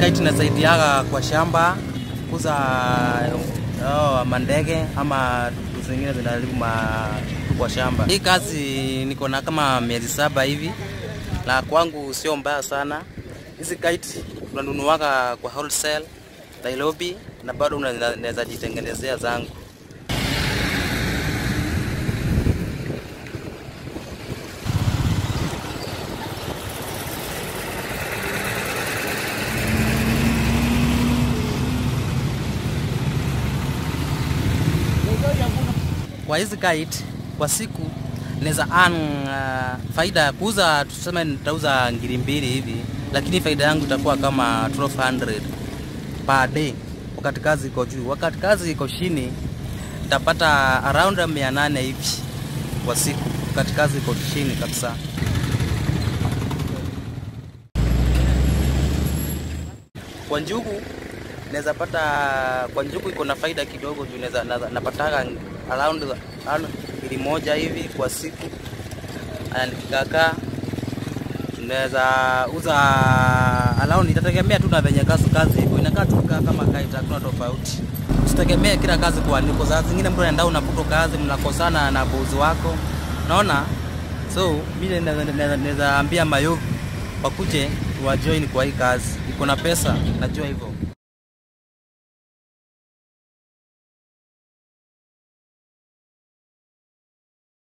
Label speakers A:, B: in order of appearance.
A: kite inasaidiaga kwa shamba kuza oh, mandege ama vitu zingine zinaharibu ma kwa shamba. Hii kazi niko na kama miezi saba hivi, na kwangu sio mbaya sana. Hizi kite unanunuaga kwa wholesale Nairobi, na bado unaweza jitengenezea zangu. Kwa hizi kite kwa siku naweza earn uh, faida ya kuuza, tuseme nitauza ngiri mbili hivi, lakini faida yangu itakuwa kama 1200 per day, wakati kazi iko juu. Wakati kazi iko chini nitapata around 800 hivi kwa siku, wakati kazi iko chini kabisa. Kwa njugu naweza pata, kwa njugu iko na faida kidogo juu naweza napataga around ngiri moja hivi kwa siku, nikikakaa naweza uza around, itategemea tu na venye kazi kazi iko inakaa tu kama kaita, hakuna tofauti. Usitegemee kila kazi kuandikwa. Saa zingine mtu anaenda unafuta kazi, mnakosana na bosi wako, naona so mimi naweza ambia mayovu wakuje wajoin kwa hii kazi, iko na pesa, najua hivyo.